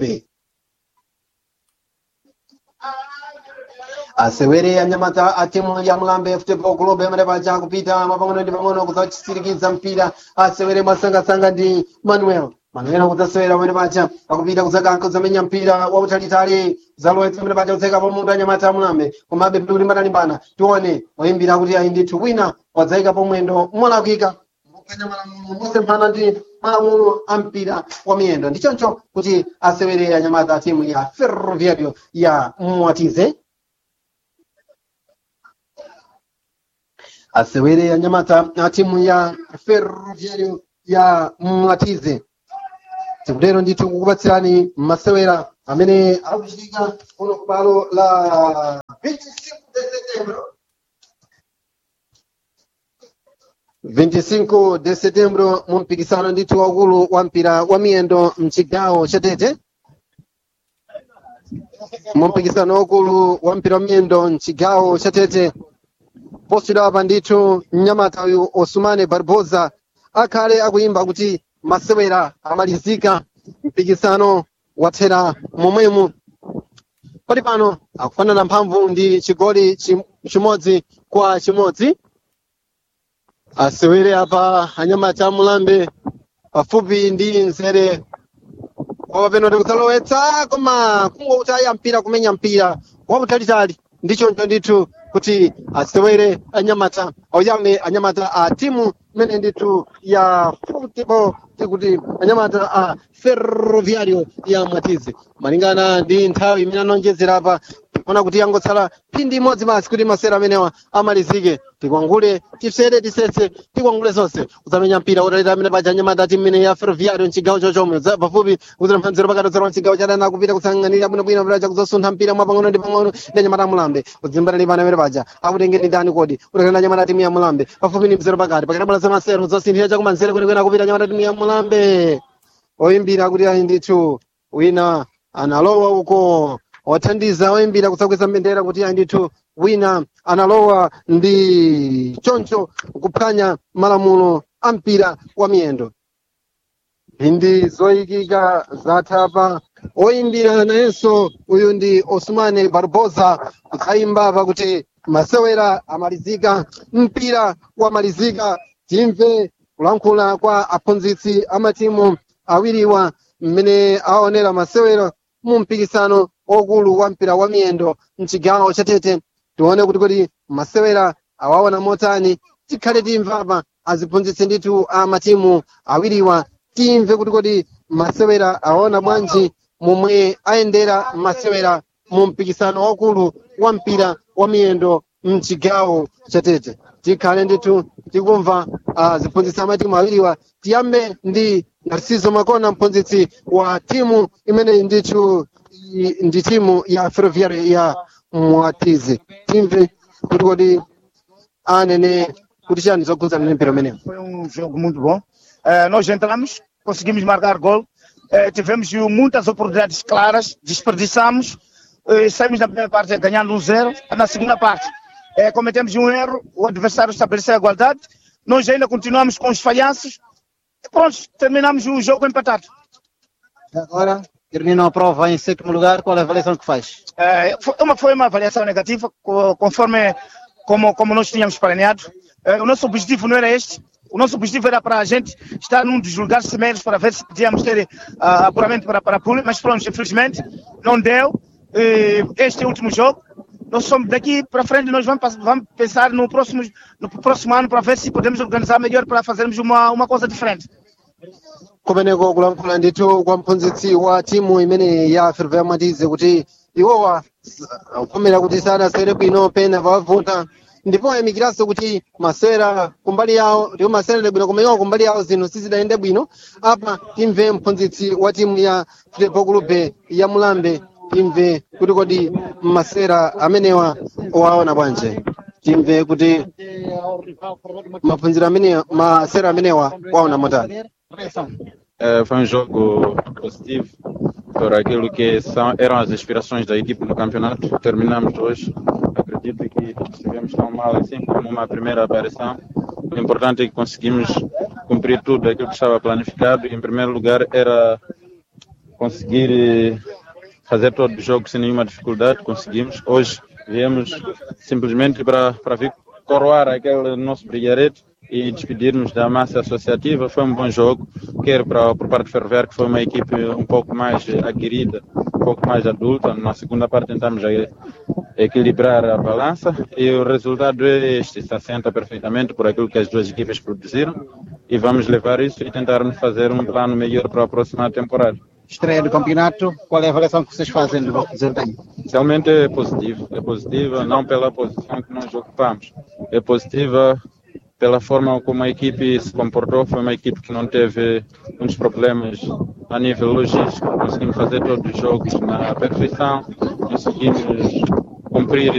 asewere anyamata a timu ya mulambe football club amene paja kupita mapang'ono ndi pang'ono kudzachitsirikiza mpira asewere masangasanga ndi manuel manena kudzasewera pamene paja akupita kudzakankha kudzamenya mpira wautalitali zalowetsa pamene paja kudzayikapo munthu anyamata amulambe komabe pili kulimbana-limbana tione oyimbira kuti ayi ndithu wina wadzayikapo mwendo molakwika kupenya malamulo mosemphana ndi malamulo a mpira wa miyendo ndi choncho kuti asewere anyamata a timu ya ferroviario ya mwatize asewere anyamata a timu ya ferroviario ya mwatize tikutero ndithu kukupatsirani masewera amene akuchitika kuno kubalo la 25 de setembro 25 de setembro mu mpikisano ndithu waukulu wa mpira wa miyendo mchigawo cha tete mu mpikisano waukulu wa mpira wa miyendo mchigawo cha tete posachedwapa ndithu mnyamata uyu osumane barbosa akhale akuyimba kuti masewera amalizika mpikisano wathera momwemo pali pano akufanana mphamvu ndi chigoli chim- chimodzi kwa chimodzi asewere apa anyamata amulambe pafupi ndi nzere wapapeno tikudzalowetsa koma kungotaya mpira kumenya mpira wautalitali ndichoncho ndithu kuti asewere anyamata auyame anyamata a timu imene ndithu ya football tikuti anyamata a ferroviario ya mwatize malingana ndi nthawi imene anonjezera apa ona kuti yangotsala phindi imodzi basi kuti masera amenewa amalizike tikwangule tifere tisese tikwangule zonse kudzamenya mpira utalita amene paja anyamata timu imene ya ferroviario mchigawo chochomwe za pafupi kudzera mphanziro pakati odzera mchigawo chadana kupita kusang'anira bwinobwino paja kudzasuntha mpira mwapang'ono ndi pang'ono ndi anyamata amulambe kudzimbana lipana amene paja akutengeni ndani kodi utakana anyamata timu ya mulambe pafupi ndi mzero pakati pakati bola zamasero zosinthira chakumanzere kwenekwena kupita anyamata timu ya mulambe oyimbira kuti ayi ndithu wina analowa uko wathandiza oyimbira kutsakweza mbendera kuti ayi ndithu wina analowa ndi choncho kuphwanya malamulo a mpira wa miyendo mphindi zoyikika zathapa oyimbira nayenso uyu ndi osmane barbosa kudzayimba pakuti masewera amalizika mpira wamalizika timve kulankhula kwa aphunzitsi amatimu awiriwa mmene aonera masewero mu mpikisano okulu wa mpira wa miyendo mchigawo cha tete tione kuti kodi masewera awaona motani tikhale timvapa aziphunzitsi ndithu a matimu awiriwa timve kuti kodi masewera aona bwanji momwe ayendera masewera mu mpikisano wakulu wa mpira wa miyendo mchigawo cha tete tikhale ndithu tikumva aziphunzitsi amatimu awiriwa tiyambe ndi narciso makona mphunzitsi wa timu imene ndithu i- ndi timu ya ferroviario ya mwatize timve kuti kodi anene kuti chani zokhudzana ndi mpira umenewu Foi um jogo muito bom. Eh, nós entramos, conseguimos marcar gol, eh, tivemos muitas oportunidades claras, desperdiçamos, eh, saímos na primeira parte ganhando um zero, na segunda parte eh, cometemos um erro, o adversário estabeleceu a igualdade, nós ainda continuamos com os falhanços e pronto, terminamos o jogo empatado. Agora, termina a prova em sétimo lugar, qual é a avaliação que faz? Eh, foi, uma, foi uma avaliação negativa, co- conforme como, como nós tínhamos planeado. Eh, o nosso objetivo não era este. O nosso objetivo era para a gente estar num dos lugares primeiros para ver se podíamos ter ah, apuramento para, para a Pula, mas pronto, infelizmente não deu. Eh, este é o último jogo. Nós somos daqui para frente, nós vamos, pass- vamos pensar no próximo, no próximo ano para ver se podemos organizar melhor para fazermos uma, uma coisa diferente. kumeneko kulankhula ndithu kwa mphunzitsi wa timu imene ya ferroviario mwatize kuti iwowa kufomera kuti sadasewere bwino pena pawavuta ndipo ayamikiranso kuti masewera kumbali yawo ndipo masewera bwino koma iwo kumbali yawo zinthu sizidayende bwino apa timve mphunzitsi wa timu ya futebol clube ya mulambe timve kuti kodi masewera amenewa waona bwanje timve kuti maphunziro amenewa masewera amenewa waona motani Eh, foi um jogo positivo por aquilo que são, eram as aspirações da equipe no campeonato. Terminamos hoje. Acredito que estivemos tão mal assim como uma primeira aparição. O importante é que conseguimos cumprir tudo aquilo que estava planificado. Em primeiro lugar, era conseguir eh, fazer todo o jogo sem nenhuma dificuldade. Conseguimos. Hoje viemos simplesmente para, para vir coroar aquele nosso brilharete e despedirmos da massa associativa. Foi um bom jogo, quer para, por parte do Ferroviário, que foi uma equipe um pouco mais aguerrida, um pouco mais adulta. Na segunda parte tentamos aí equilibrar a balança e o resultado é este, se assenta perfeitamente por aquilo que as duas equipes produziram e vamos levar isso e tentarmos fazer um plano melhor para a próxima temporada. Estreia do campeonato, qual é a avaliação que vocês fazem do vosso desempenho? Realmente é positivo, é positiva não pela posição que nós ocupamos, é positiva pela forma como a equipe se comportou, foi uma equipe que não teve muitos problemas a nível logístico, conseguimos fazer todos os jogos na perfeição, conseguimos cumprir